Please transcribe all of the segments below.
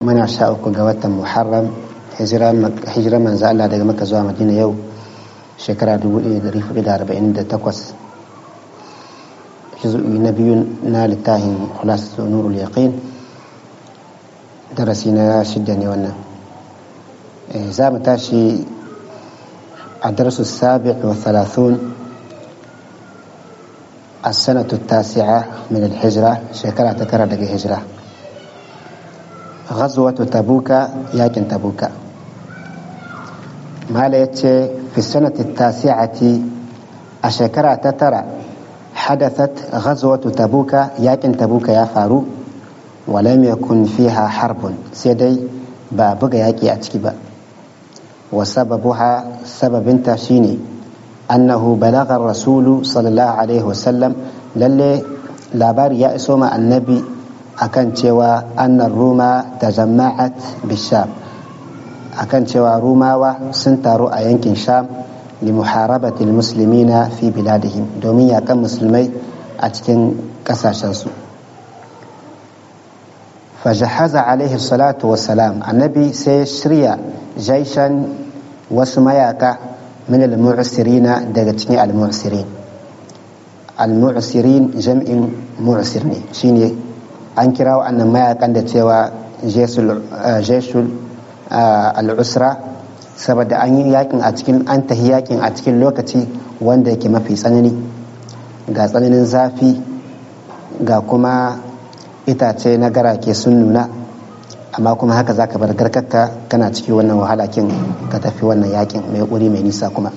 muna sha uku ga watan muharram hijira manzo Allah daga maka zuwa madina yau shekara 1448 juzu'i na biyu na littafin khulasatu nurul yaqin darasi na shidda ne wannan za mu tashi a darasu sabi wa thalathun السنة التاسعة من الهجرة شكرا تكرر دقي هجرة غزوة تبوك ياكن تبوك ما في السنة التاسعة الشكرا تترى حدثت غزوة تبوك ياكن تبوك يا فارو ولم يكن فيها حرب سيدي بابك ياكي أتكبا وسببها سبب تشيني أنه بلغ الرسول صلى الله عليه وسلم للي لابار يأسوم النبي akan cewa annan roma ta jama'at bisham akan cewa rumawa sun taru a yankin sham li muharabatil muslimina fi biladihim domin yakan musulmai a cikin kasashensu fajahaza alaihi salatu wassalam annabi sai shirya jaishan wasu mayaka min al-mu'sirina daga cikin al-mu'sirin al-mu'sirin jam'in mu'sir ne shine an kira wa'annan mayakan da cewa jesul al'usra saboda an yi yakin a cikin an tahi yakin a cikin lokaci wanda yake mafi tsanani ga tsananin zafi ga kuma itace na garake sun nuna amma kuma haka zaka bar garkarka kana ciki wannan wahala kin ka tafi wannan yakin mai wuri mai nisa kuma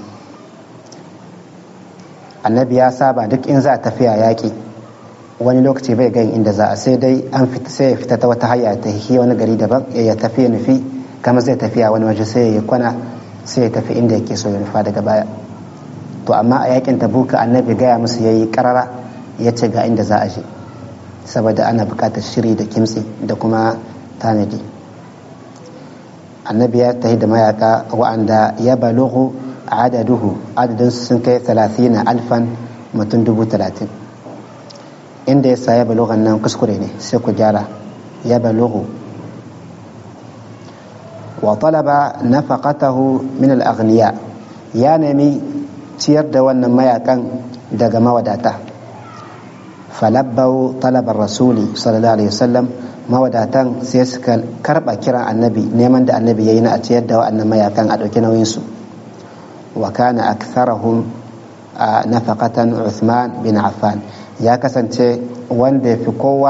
annabi ya saba duk in za a tafiya yaki wani lokaci bai gan inda za a sai dai an fita sai ya fita ta wata hanya ta hi wani gari daban ya tafi ya nufi kama zai tafiya wani waje sai ya kwana sai ya tafi inda yake so ya nufa daga baya to amma a yakin tabuka annabi gaya musu yayi karara ya ce ga inda za a je saboda ana buƙatar shiri da kimtsi da kuma tanadi annabi ya tahi da mayaka wa'anda ya balughu adaduhu adadin sun kai 30 alfan mutum dubu talatin inda ya sa ya balughan nan kuskure ne sai ku gyara ya balughu wa talaba nafaqatahu min al-aghniya ya nemi ciyar da wannan mayakan daga mawadata falabbau talabar rasuli sallallahu alaihi wasallam mawadatan sai suka karba kiran annabi neman da annabi yayi na a ciyar da wa'annan mayakan a ɗauki nauyin su wa kana aktharahum nafaqatan Uthman bin Affan ya kasance wanda ya fi kowa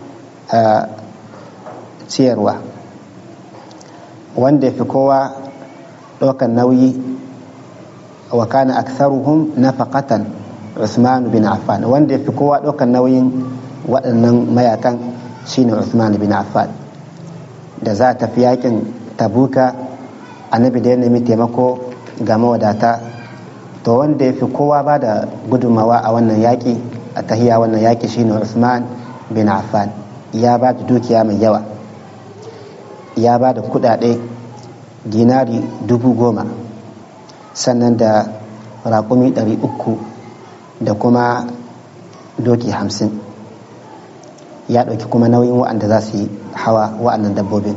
ciyarwa wanda ya fi kowa ɗaukan nauyi wa kana aktharuhum nafaqatan Uthman bin Affan wanda ya fi kowa ɗaukan nauyin waɗannan mayakan shine Uthman bin Affan da za a tafi yakin tabuka annabi da ya nemi taimako ga mawadata to wanda ya fi kowa ba da gudunmawa a wannan yaƙi a tahiya wannan yaƙi shine Usman bin Affan ya ba da dukiya mai yawa ya ba da kudade dinari dubu goma sannan da raƙumi ɗari uku da kuma doki hamsin ya ɗauki kuma nauyin wa'anda za su yi hawa wa'annan dabbobin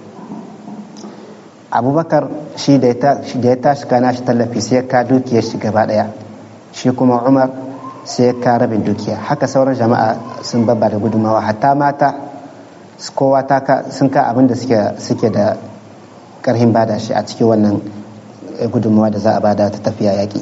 abubakar shi da ya tashi kana shi tallafi sai ka dukiyar shi gaba ɗaya shi kuma umar sai ka rabin dukiya haka sauran jama'a sun babba da gudunmawa hatta mata kowa ta sun ka abin da suke da karhin bada shi a cikin wannan gudunmawa da za a bada ta tafiya yaƙi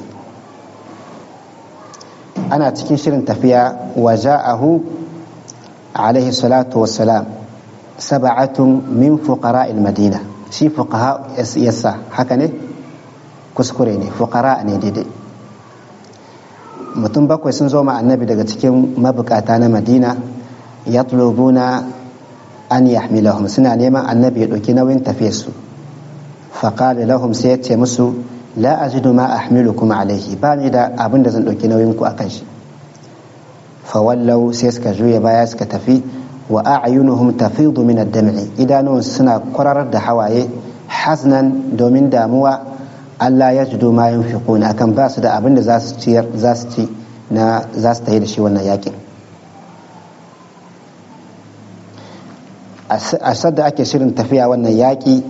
ana cikin shirin tafiya wa ja'ahu alaihi salatu wassalam saba'atun min fuqara'il madina shi fuqaha yasa haka ne kuskure ne fuqara ne daidai mutum bakwai sun zo ma annabi daga cikin mabukata na madina ya tulubuna an yahmilahum suna neman annabi ya ɗauki nauyin tafiyarsu faƙali lahum sai ya ce musu la ajidu ma ahmilukum alaihi ba ni da abin da zan ɗauki nauyin ku akan shi fawallau sai suka juya baya suka tafi wa a'yunuhum tafidu min ad-dam'i idanuwan suna kwararar da hawaye haznan domin damuwa Allah ya jido ma yunfiquna akan ba su da abin da za su ciyar za su ci na za su tayi da shi wannan yakin a sadda ake shirin tafiya wannan yaƙi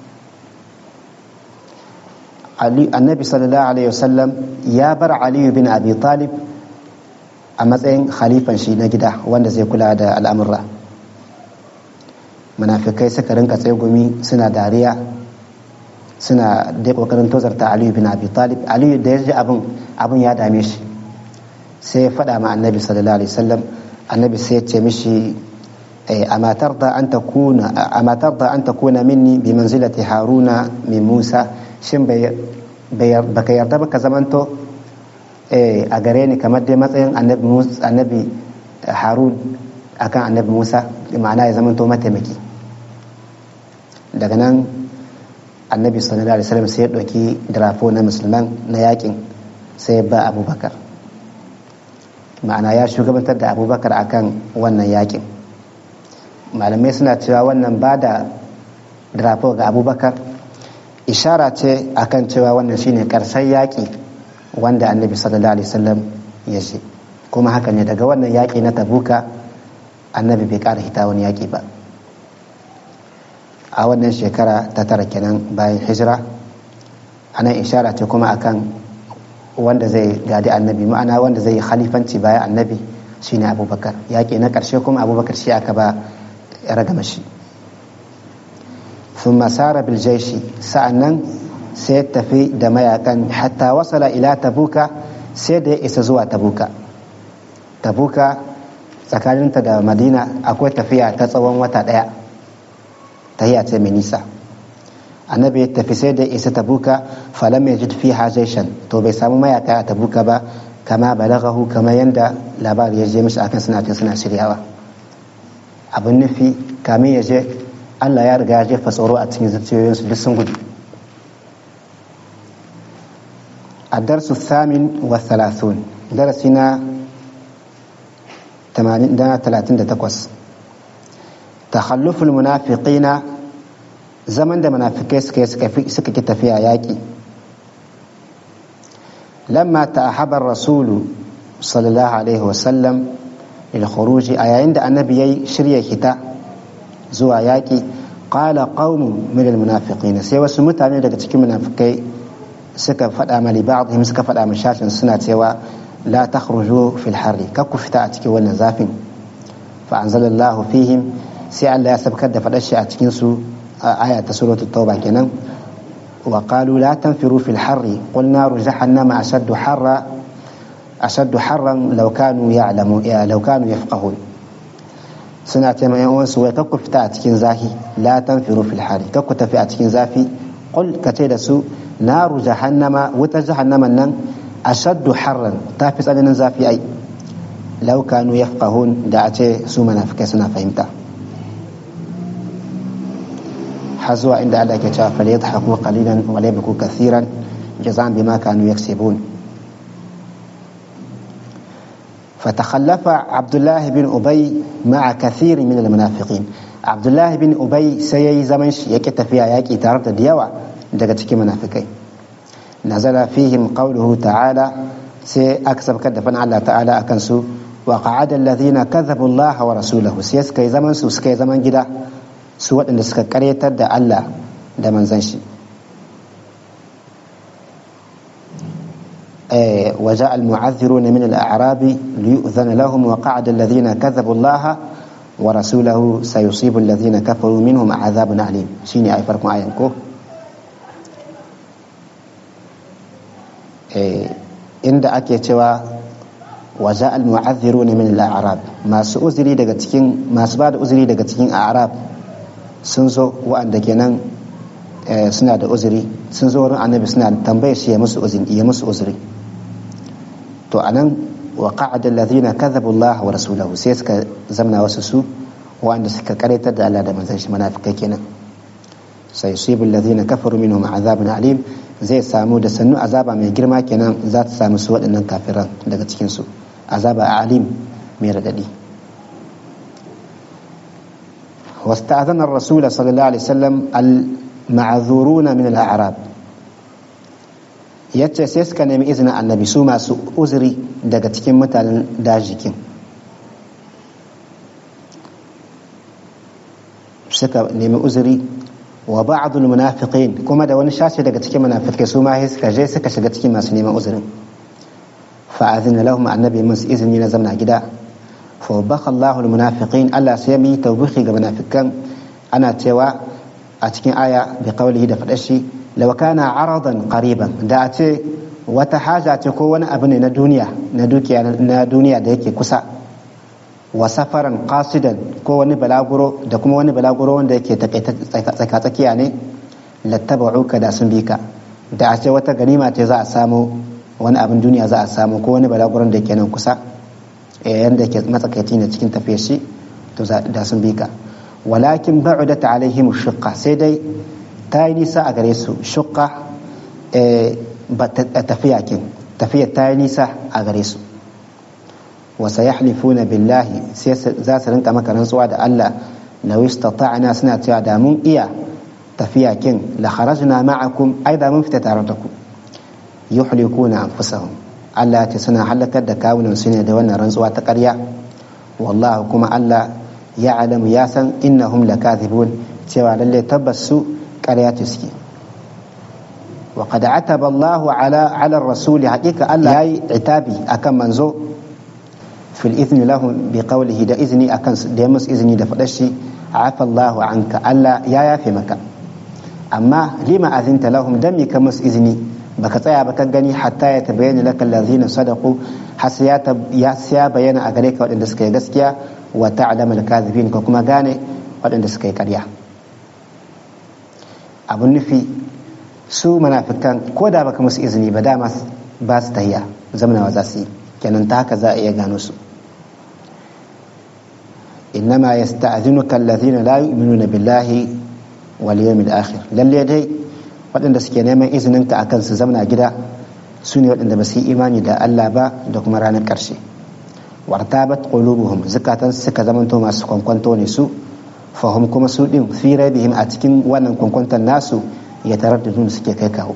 annabi sallallahu alaihi wasallam ya bar aliyu bin abi talib a matsayin khalifan shi na gida wanda zai kula da al'amurra munafikai suka rinka tsegumi suna dariya suna dai kokarin tozarta aliyu bin abi talib aliyu da ya ji abin abin ya dame shi sai ya faɗa ma annabi sallallahu alaihi wasallam annabi sai ya ce mishi amma tarda an takuna amma tarda an takuna minni bi manzilati haruna min musa shin baka yarda ba ka zamanto a gare ni kamar dai matsayin annabi harun akan annabi musa ma'ana ya zamanto mataimaki daga nan annabi sallallahu alaihi wasallam sai ya ɗauki drafo na musulman na yakin sai ya ba abubakar ma'ana ya shugabantar da abubakar akan wannan yakin malamai suna cewa wannan ba da drafo ga abubakar ishara ce akan cewa wannan shine karshen yaƙi wanda annabi sallallahu alaihi wasallam ya ce kuma haka ne daga wannan yaƙi na tabuka annabi bai ƙara hita wani yaƙi ba a wannan shekara ta tara kenan bayan hijira anan ishara ce kuma akan wanda zai gadi annabi ma'ana wanda zai yi khalifanci bayan annabi shine abubakar yaƙi na ƙarshe kuma abubakar shi aka ba ragama shi ثم سار بالجيش sa'annan sai tafi da mayakan hatta wasala ila tabuka sai da ya isa zuwa tabuka tabuka tsakaninta da madina akwai tafiya ta tsawon wata ɗaya tahiya ce mai nisa annabi ya tafi sai da ya isa tabuka falam ya jid fi jaishan to bai samu mayaka a tabuka ba kama balagahu kamar yadda labari ya je mishi akan suna suna shiryawa abin nufi kamin ya je Allah ya riga ya jefa tsoro a cikin zuciyoyinsu duk sun gudu a darsu samin wa thalathun darasi na 38 takhalluful munafiqina zaman da munafikai suka suka ki tafiya yaƙi lamma ta'ahaba rasulu sallallahu alaihi wasallam lil khuruji a yayin da annabi yayi shirya hita zuwa yaƙi ƙala ƙaunin minal munafiqin sai wasu mutane daga cikin munafikai suka faɗa ma li ba'dihim suka faɗa ma shashin suna cewa la takhruju fil harri kar ku fita a cikin wannan zafin fa anzalallahu fihim sai Allah ya sabkar da faɗar shi a cikin su aya ta suratul tauba kenan wa qalu la tanfiru fil harri qul naru jahannama ashaddu harra ashaddu harran law kanu ya'lamu law kanu yafqahun suna ce mai uwansu wai kakku fita a cikin zafi la tanfiru fil hari kakku tafi a cikin zafi qul ka ce da su naru jahannama wutar jahannaman nan ashaddu harran ta fi tsananin zafi ai law kanu yafqahun da a ce su munafikai suna fahimta har zuwa inda Allah ke cewa fal yadhaku qalilan wa la yabku kathiran jazaan bima kanu yaksibun فتخلف عبد الله بن أبي مع كثير من المنافقين عبد الله بن أبي سيي زمن يكت فيها يكي تارد ديوا دقتك منافقين نزل فيهم قوله تعالى سي أكسب كدفن الله تعالى أكنسو وقعد الذين كذبوا الله ورسوله سيس كي زمن سو سكي زمن جدا سوى أن سكا كريتا دا الله دا من زنشي وجاء المعذرون من الأعراب ليؤذن لهم وقعد الذين كذبوا الله ورسوله سيصيب الذين كفروا منهم عذاب أليم شيني أي فرق معين كو عند أكي توا وجاء المعذرون من الأعراب ما سأزري daga cikin masu ba da uzuri daga cikin a'rab sun zo wa'anda kenan suna da uzuri sun zo wurin annabi suna tambayar shi ya musu uzuri ya musu uzuri to anan wa qa'ada alladhina kadhabu Allah wa rasulahu sai suka zamna wasu su wanda suka karyatar da Allah da manzon shi munafikai kenan sai yusibu alladhina kafaru minhum azabun alim zai samu da sannu azaba mai girma kenan za ta samu su waɗannan kafiran daga cikin su azaba alim mai radadi واستأذن الرسول صلى الله عليه وسلم المعذورون من الأعراب yace sai suka nemi izinin annabi su masu uzuri daga cikin mutanen dajikin suka nemi uzuri wa ba'dul munafiqin kuma da wani shashi daga cikin munafikai su ma suka je suka shiga cikin masu neman uzurin fa azina lahum annabi musu izini na zamna gida fa baka Allahul munafiqin Allah sai ya yi tawbihi ga munafikan ana cewa a cikin aya bi qawlihi da fadar shi law kana aradan qariban da a ce wata haja ce ko wani abu ne na duniya na dukiya na duniya da yake kusa wa safaran qasidan ko wani balaguro da kuma wani balaguro wanda yake tsaka tsakiya ne lattaba'uka da sun bi ka da a ce wata ganima ce za a samu wani abin duniya za a samu ko wani balaguron da yake nan kusa yanda yake matsakaici ne cikin tafiyar shi to da sun bi ka walakin ba'udat alaihim shuqqa sai dai ta yi nisa a gare su shuqqa tafiya kin tafiya ta yi nisa a gare su wa sayahlifuna billahi sai za su rinka maka rantsuwa da Allah law istata'na suna cewa da mun iya tafiya kin la kharajna ma'akum ai da mun fita tare da ku yuhlikuna anfusahum Allah ce suna halakar da kawunan su ne da wannan rantsuwa ta ƙarya wallahu kuma Allah ya alamu ya san innahum lakathibun cewa lalle tabbas su ƙarya ce suke wa qad ataba Allah ala ala rasuli haqiqa Allah yayi itabi akan manzo fil izni lahum bi qawlihi da izni akan da ya musu izini da fadar shi afa Allah anka Allah ya yafe maka amma lima azinta lahum dan me ka musu izini baka tsaya ba ka gani hatta ya tabayyana laka allazina sadaqu har ya ya bayyana a gare ka waɗanda suka yi gaskiya wa ta'lamu al-kadhibin ka kuma gane waɗanda suka yi ƙarya abun nufi su munafikan ko da baka musu izini ba dama ba su tahiya zamanawa za su yi kenan ta haka za a iya gano su innama yasta'dhinuka allazina la yu'minuna billahi wal yawmil akhir lalle dai waɗanda suke neman izininka a kan su zamana gida su ne waɗanda ba su yi imani da Allah ba da kuma ranar ƙarshe wartabat qulubuhum zukatan suka zamanto masu kwankwanto ne su fahim kuma su din fi raibihim a cikin wannan kwankwanton nasu ya taraddudun suke kai kawo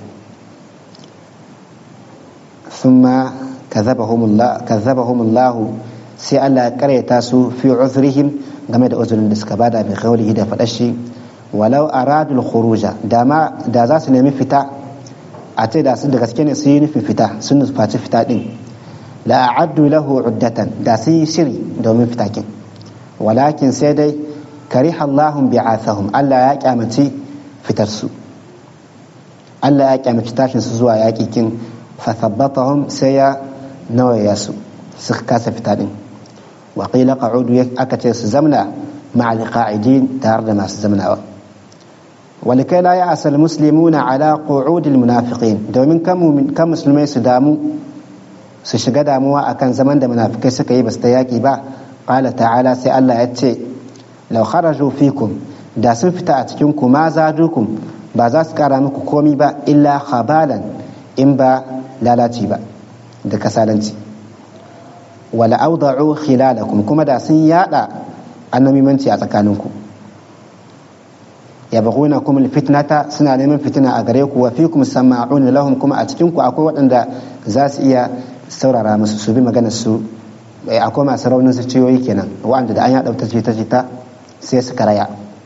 thumma kazzabahum Allah sai Allah ya karyata su fi uzrihim game da uzurin da suka bada bi qawlihi da fadashi walau aradul khuruja da ma da za su nemi fita a ce da su da gaske ne su yi nufin fita sun nufaci fita din la a'addu lahu uddatan da su yi shiri domin fita kin walakin sai dai kariha Allahum bi'athahum Allah ya kyamaci fitar su Allah ya kyamaci tashin su zuwa yaƙi kin fa thabbatahum sai ya nawaya su suka kasa fita din wa qila qa'udu aka ce su zamna ma'al qa'idin tare da masu zamnawa ولكي لا يأس المسلمون على قعود المنافقين domin kan musulmai su damu su shiga damuwa akan zaman da munafikai suka yi basu ta yaki ba qala ta'ala sai Allah ya ce law kharaju fikum da sun fita a cikin ku ma zadukum ba za su kara muku komi ba illa khabalan in ba lalaci ba da kasalanci wala awda'u khilalakum kuma da sun yada annamimanci a tsakaninku yabghuna kum alfitnata suna neman fitina a gare ku wa fikum sama'un lahum kuma a cikin ku akwai waɗanda za su iya saurara musu su bi maganar su akwai masu raunin su ciyoyi kenan wa'anda da an yaɗa ta ta ta sai su karaya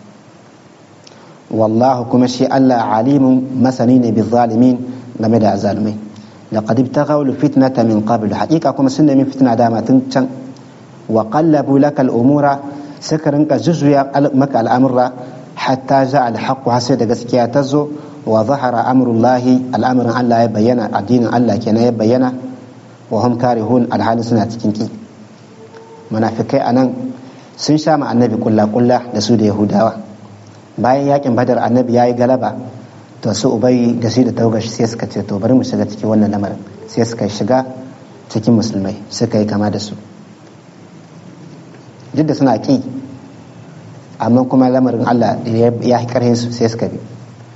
wallahu kuma shi Allah alimun masani ne bi zalimin game da azalumai laqad ibtaghaw alfitnata min qabl haqiqa kuma sun nemi fitna dama tun can wa qallabu laka al-umura suka rinka zuzuya maka al'amura hatta ja alhaqqu har sai da gaskiya ta zo wa zahara amrullahi al'amarin Allah ya bayyana addinin Allah kenan ya bayyana wa hum karihun alhali suna cikin ki munafikai anan sun sha ma annabi kulla kulla da su da yahudawa bayan yakin badar annabi yayi galaba to su ubayi da su da taugashi sai suka ce to bari mu shiga cikin wannan lamarin sai suka shiga cikin musulmai suka yi kama da su duk da suna ki amma kuma lamarin Allah ya yi karhin su sai suka bi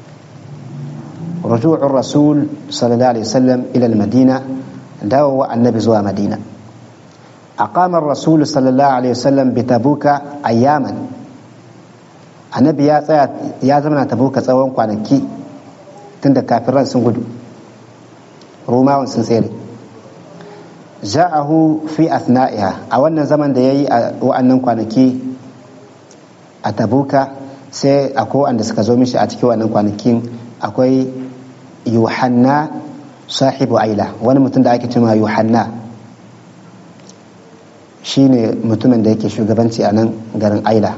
رجوع الرسول صلى الله عليه وسلم إلى المدينة داوى النبي زوى مدينة أقام الرسول صلى الله عليه وسلم بتبوك أياما النبي يا يا زمن تبوك tsawon kwanaki tunda kafiran sun gudu romawan sun tsere ja'ahu fi asna'iha a wannan zaman da yayi a wa'annan kwanaki a tabuka sai akwai wanda suka zo mishi a cikin wannan kwanakin akwai yuhanna sahibu aila wani mutum da ake cewa yuhanna shine mutumin da yake shugabanci a nan garin aila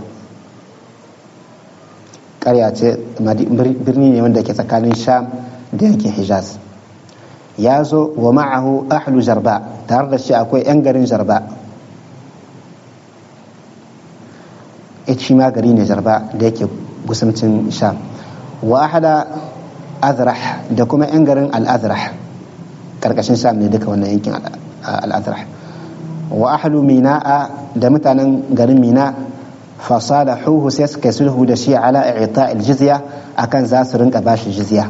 ƙarya ce birni ne wanda ke tsakanin sham da yankin hijaz ya zo wa ma'ahu ahlu jarba tare da shi akwai 'yan garin jarba shi ma gari ne jarba da yake gusamcin sham wa ahada azrah da kuma 'yan garin al-azrah karkashin sham ne duka wannan yankin al-azrah wa ahlu mina'a da mutanen garin mina fasalahuhu sai suka yi sulhu da shi ala i'ta al-jizya akan za su rinka bashi jizya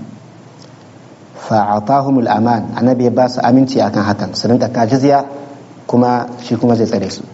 fa'atahum al-aman annabi ya ba su aminci akan hakan su rinka ka jizya kuma shi kuma zai tsare su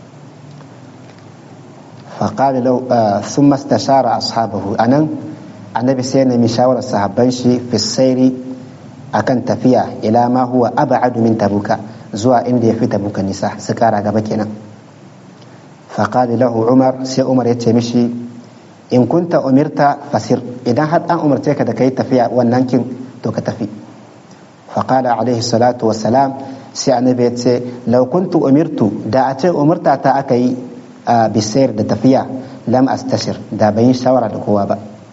فقال له ثم استشار أصحابه أنا النبي سينا من شاور الصحابان في السير أكن تفيا إلى ما هو أبعد من تبوك زوا إندي في تبوك النساء سكارا قبكنا فقال له عمر سي عمر يتمشي إن كنت أمرت فسر إذا حد أن أمرتك دكي تفيا وننكن توك تفي فقال عليه الصلاة والسلام سي النبي لو كنت أمرت دا أتي أمرت أتأكي a bisayar da tafiya lam astashir da bayin shawara da kowa ba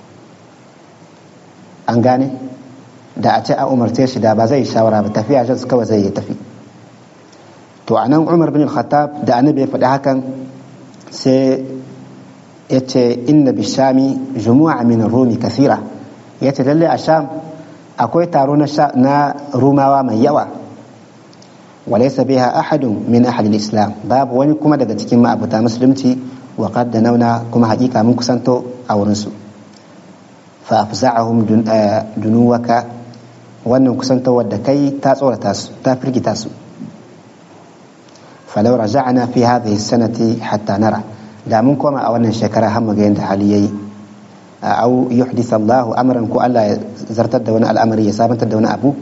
an gane da a ce a umarce shi da ba zai shawara ba tafiya shi kawai zai yi tafi to a nan umar bin khattab da annabi ya faɗi hakan sai ya ce inna bishami jumu'a min rumi kasira ya ce lalle a sham akwai taro na rumawa mai yawa وليس بها أحد من أهل الإسلام باب وني كما daga cikin ma'abuta musulunci wa qad nauna kuma hakika mun kusanto a wurin su fa afza'ahum dunuwaka wannan kusantowar da kai ta tsorata su ta firgita su falau raja'na fi hadhihi sanati hatta nara da mun koma a wannan shekara har mu ga yanda hali yayi au yuhdith Allahu amran ko Allah ya zartar da wani al'amari ya sabantar da wani abu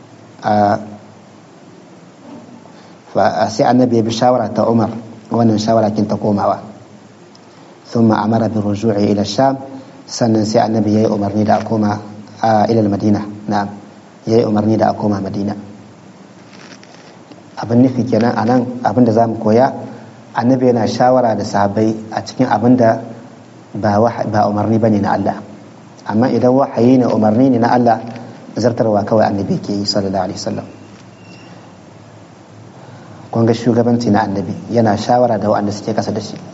sai annabi ya bi shawara ta umar wannan shawara kin ta komawa thumma amara bi ruju'i ila sham sannan sai annabi yayi umarni da a koma ila madina na'am yayi umarni da a koma madina abin nufi kenan anan abin da zamu koya annabi yana shawara da sahabbai a cikin abin da ba ba umarni bane na Allah amma idan wahayi ne umarni ne na Allah zartarwa kawai annabi ke yi sallallahu alaihi wasallam kun ga shugabanci na annabi yana shawara da waɗanda suke kasa da shi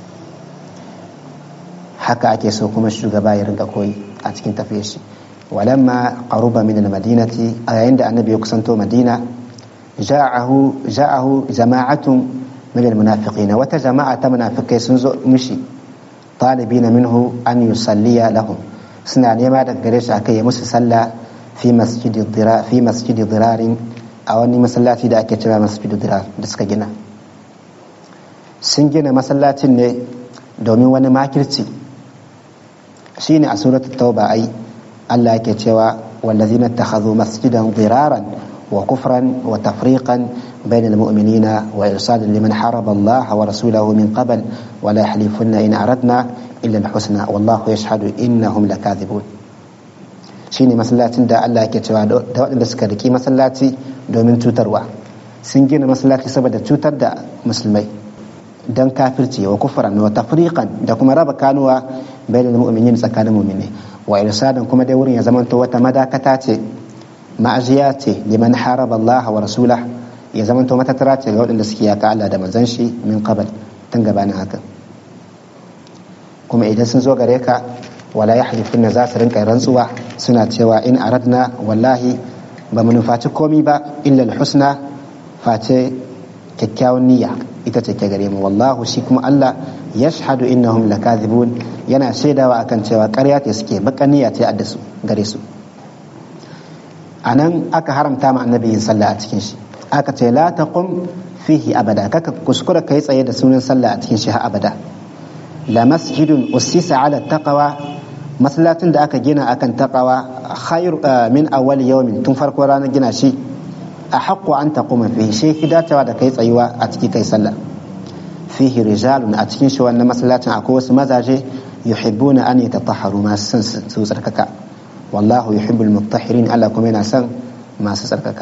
haka ake so kuma shugaba ya rinka koyi a cikin tafiyar shi walamma qaruba min almadinati a yayin da annabi ya kusanto madina ja'ahu ja'ahu jama'atun min almunafiqina wata jama'a ta munafikai sun zo mishi talibina minhu an yusalliya lahum suna nema daga gare shi akai ya musu sallah fi masjidi dira fi masjidi dirarin a wani masallaci da ake cewa masjidu dirar da suka gina sun gina masallacin ne domin wani makirci shine a suratul tauba ai Allah yake cewa wallazina takhadhu masjidan diraran wa kufran wa tafriqan بين المؤمنين وإرصادا لمن حارب الله ورسوله من قبل ولا يحلفن إن أردنا إلا الحسنى والله يشهد إنهم لكاذبون shine masallacin da Allah yake cewa da waɗanda suka riki masallaci domin cutarwa sun gina masallaci saboda cutar da musulmai don kafirci wa kufran wa tafriqan da kuma raba kanuwa bainal mu'minin tsakanin mu'mini wa irsadan kuma dai wurin ya zamanto wata madakata ce ma'ajiya ce liman haraba Allah wa rasulah ya zamanto matattara ce ga waɗanda suke yaka Allah da manzon shi min qabl tun gabanin haka kuma idan sun zo gare ka wala yahlifun za su rinka rantsuwa suna cewa in aradna wallahi ba mu nufaci komi ba illa husna face kyakkyawan niyya ita ce ke gare mu wallahu shi kuma Allah yashhadu innahum lakazibun yana shaidawa akan cewa ƙarya ce suke bakan niyya ce adda su gare su anan aka haramta ma annabi yin sallah a cikin shi aka ce la taqum fihi abada kaka kuskura kai tsaye da sunan sallah a cikin shi har abada la masjidun ussisa ala taqwa masallacin da aka gina akan taqwa khair min awwal yawmin tun farko ranar gina shi a haƙƙo an taquma fihi shi fi dacewa da kai tsayuwa a ciki kai sallah fihi rijalun a cikin shi wannan masallacin akwai wasu mazaje yuhibbuna an yatatahharu masu son su tsarkaka wallahu yuhibbul mutahhirin Allah kuma yana son masu tsarkaka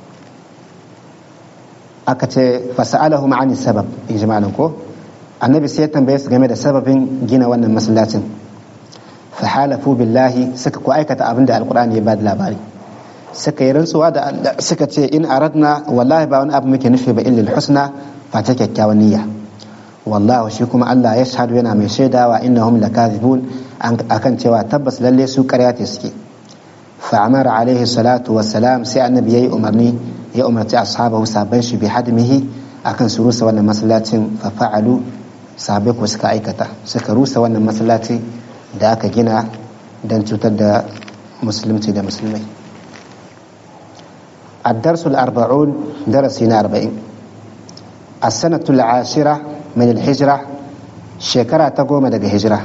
aka ce fasa'alahum ani sabab in ji malam ko annabi sai ya tambaye su game da sababin gina wannan masallacin fa halafu billahi suka ko aikata abin da alqur'ani ya bada labari suka yi rantsuwa da suka ce in aradna wallahi ba wani abu muke nufi ba illa husna fa ta kyakkyawan niyya wallahu shi kuma Allah ya shahadu yana mai shaidawa innahum lakazibun akan cewa tabbas lalle su ƙarya ce suke fa amara alaihi salatu wassalam sai annabi yayi umarni ya umarci ashabahu sabban shi bi hadmihi akan su rusa wannan masallacin fa fa'alu sahabbai ko suka aikata suka rusa wannan masallaci da aka gina don cutar da musulunci da musulmai الدرس الأربعون درسنا أربعين السنة العاشرة من الهجرة شكرا تقوم دق هجرة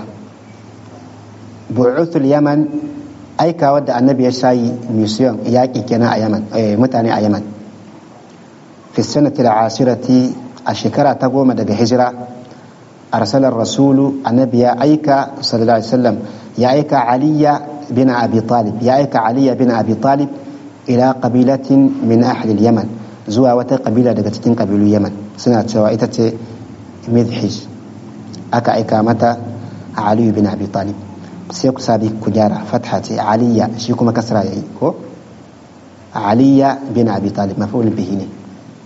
بعث اليمن أي كود النبي شاي ميسيون ياكي كنا يمن متاني يمن في السنة العاشرة الشكرا تقوم دق هجرة أرسل الرسول النبي أيك صلى الله عليه وسلم يا أيك علي بن أبي طالب يا أيك علي بن أبي طالب ila qabilatin min ahli yaman zuwa wata kabila daga cikin kabilu yaman suna cewa ita ce midhij aka aika mata aliyu bin abi talib sai ku sabi ku gyara fatha ce aliya shi kuma kasra yayi ko aliya bin abi talib maf'ul bihi ne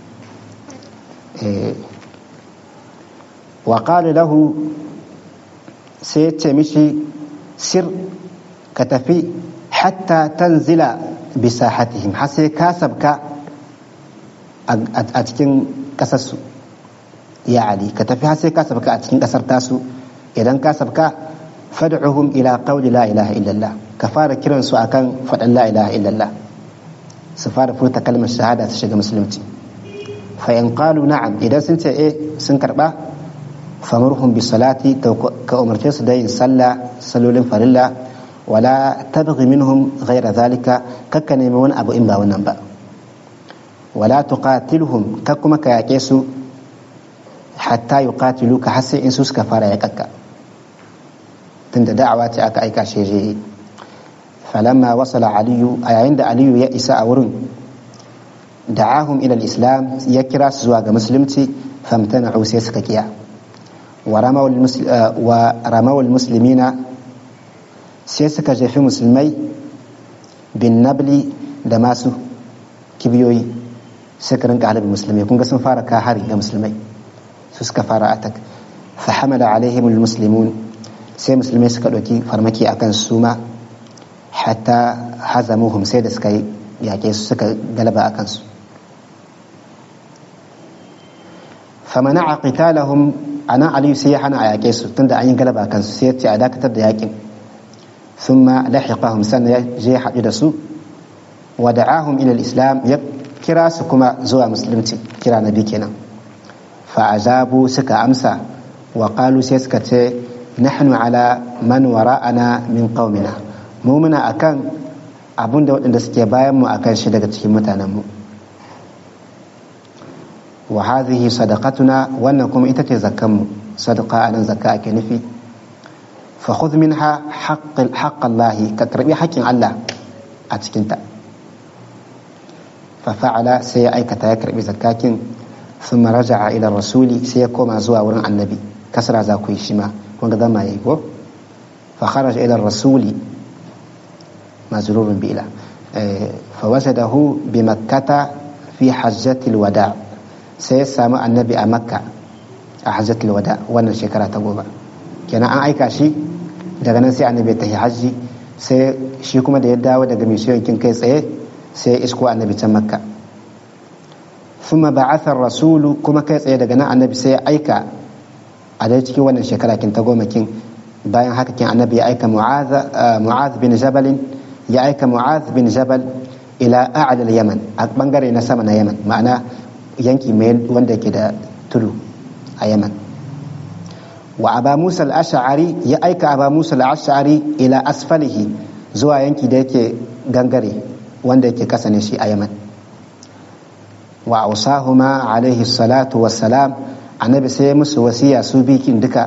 wa qala lahu sai ya ce mishi sir ka tafi hatta tanzila bisahatihim har sai ka sabka a cikin ƙasarsu ya ali ka tafi har sai ka sabka a cikin ƙasar tasu idan ka sabka fad'uhum ila qawli la ilaha illallah ka fara kiran su akan faɗan la ilaha illallah su fara furta kalmar shahada su shiga musulunci fa in qalu na'am idan sun ce eh sun karba famurhum bi salati ka umarce su da yin sallah salolin farilla wala tabghi minhum ghayra zalika kakka nemi wani abu in ba wannan ba wala tuqatiluhum ka kuma ka yaƙe su hatta yuqatiluka har sai in su suka fara yaƙakka tunda da'awa ce aka aika shi je falamma wasala aliyu a yayin da aliyu ya isa a wurin da'ahum ila islam ya kira su zuwa ga musulunci famtana'u sai suka kiya wa ramawul muslimina sai suka jefi musulmai bin nabli da masu kibiyoyi suka rinka halibin musulmai kun ga sun fara ka hari ga musulmai su suka fara atak fa hamala alaihim muslimun sai musulmai suka ɗauki farmaki akan su ma hatta hazamuhum sai da suka yaƙe su suka galaba akan su famana a qitalahum ana aliyu sai ya hana a yaƙe su tunda an yi galaba akan su sai ya ce a dakatar da yaƙin ثم لحقهم سنة جي حدد سو ودعاهم إلى الإسلام يب كرا سكما زوا مسلمتي كرا نبي كنا فأجابوا سكا أمسا وقالوا سيسكت نحن على من وراءنا من قومنا مؤمنا أكان abun da waɗanda suke bayan mu akan shi daga cikin mutanenmu wa hadhihi sadaqatuna wannan kuma ita ce zakkanmu sadaqa anan zakka ake nufi فخذ منها حق حق الله كتربي حق الله أتكنت ففعل سي أيكتا يكربي زكاكين ثم رجع إلى الرسول سيكوما زوا ورن النبي كسر زاكوي شما وانقضى ما يقول فخرج إلى الرسول مزرور بإله فوجده بمكة في حجة الوداع سيسامع النبي أمكة حجة الوداع وانا شكرا تقوبا kenan an aika shi daga nan sai annabi ta hajji sai shi kuma da ya dawo daga misiyoyin kai tsaye sai isko annabi can makka thumma ba'atha rasulu kuma kai tsaye daga nan annabi sai ya aika a dai cikin wannan shekara kin ta goma kin bayan haka kin annabi ya aika mu'az bin jabal ya aika mu'az bin jabal ila a'la yaman a bangare na sama na yaman ma'ana yanki mai wanda ke da tudu a yaman wa aba musa al-ash'ari ya aika aba musa al-ash'ari ila asfalihi zuwa yanki da yake gangare wanda yake kasa ne shi a yaman wa ausahuma alaihi salatu wassalam annabi sai musu wasiya su bikin duka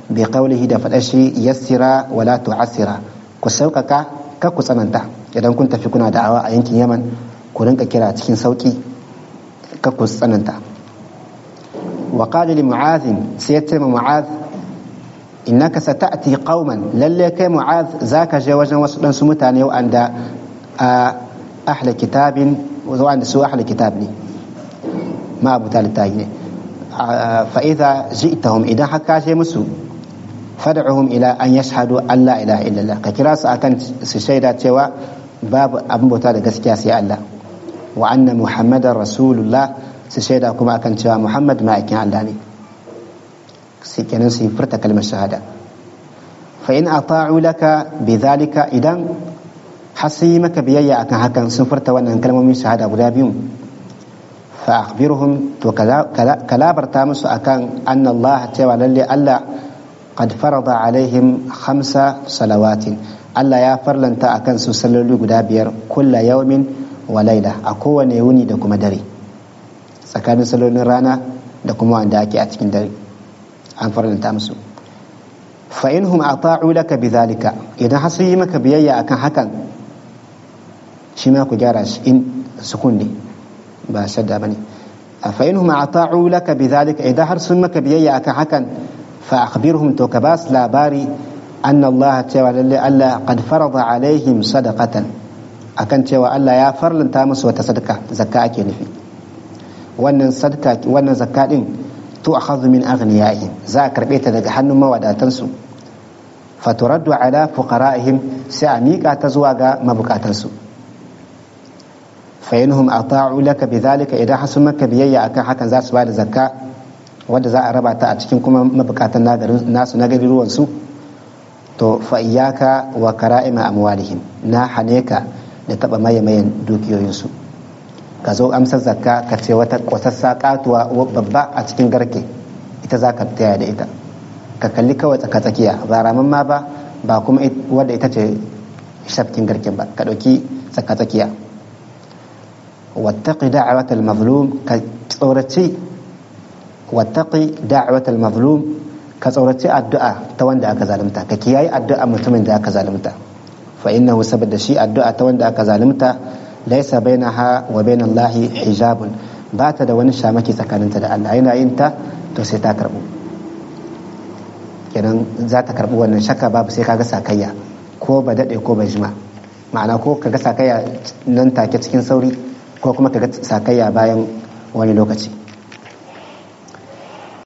bi qawlihi da faɗa shi yassira wala tu'assira ku sauƙaƙa kar ku tsananta idan kun tafi kuna da'awa a yankin yaman ku rinka kira cikin sauƙi kar ku tsananta wa qala li mu'adh sai ya ce ma mu'adh innaka sata'ti qauman lalle kai mu'adh zaka je wajen wasu dan su mutane wanda a ahli kitabin wanda su ahli kitab ne ma abu littafi ne fa idza ji'tahum idan haka je musu fad'uhum ila an yashhadu an la ilaha illallah ka kira su akan su shaida cewa babu abin bauta da gaskiya sai Allah wa anna muhammadar rasulullah su shaida kuma akan cewa muhammad ma'aikin Allah ne sai kenan su yi furta kalmar shahada fa in ata'u laka bidhalika idan har sun yi maka biyayya akan hakan sun furta wannan kalmomin shahada guda biyu fa akhbirhum to kalabarta musu akan anna Allah cewa lalle Allah qad farada alaihim khamsa salawatin Allah ya farlanta akan su salloli guda biyar kulla yawmin wa laila a kowane wuni da kuma dare tsakanin sallolin rana da kuma wanda ake a cikin dare an farlanta musu fa inhum ata'u laka bidhalika idan har sun yi maka biyayya akan hakan shi ma ku gyara shi in sukun ne ba shadda bane fa inhum ata'u laka bidhalika idan har sun maka biyayya akan hakan fa akhbirhum to ka bas labari anna Allah cewa lalle Allah qad farada alaihim sadaqatan akan cewa Allah ya farlanta musu wata sadaka zakka ake nufi wannan sadaka wannan zakka din to akhadhu min aghniyaihim za a karbe ta daga hannun mawadatansu faturaddu ala fuqara'ihim sai a miƙa ta zuwa ga mabukatansu fa inhum ata'u laka bidhalika idan hasu maka biyayya akan hakan za su bada zakka wadda za a raba ta a cikin kuma mabukatan nasu na garuruwan su to fa iyyaka wa kara'ima amwalihim na hane ka da taba maye mayan dukiyoyinsu ka zo amsar zakka ka ce wata kwasassa katuwa babba a cikin garke ita za ka taya da ita ka kalli kawai tsaka tsakiya ba ramin ma ba ba kuma wadda ita ce shafkin garken ba ka ɗauki tsaka tsakiya wattaqi da'watal mazlum ka tsoraci wattaqi da'watal mazlum ka tsoraci addu'a ta wanda aka zalunta ka kiyaye addu'a mutumin da aka zalunta fa innahu saboda shi addu'a ta wanda aka zalunta laysa bainaha wa bainallahi hijabun ba ta da wani shamaki tsakaninta da Allah yana yin ta to sai ta karbu kenan za ta karbi wannan shakka babu sai kaga sakayya ko ba daɗe ko ba jima ma'ana ko kaga sakayya nan take cikin sauri ko kuma kaga sakayya bayan wani lokaci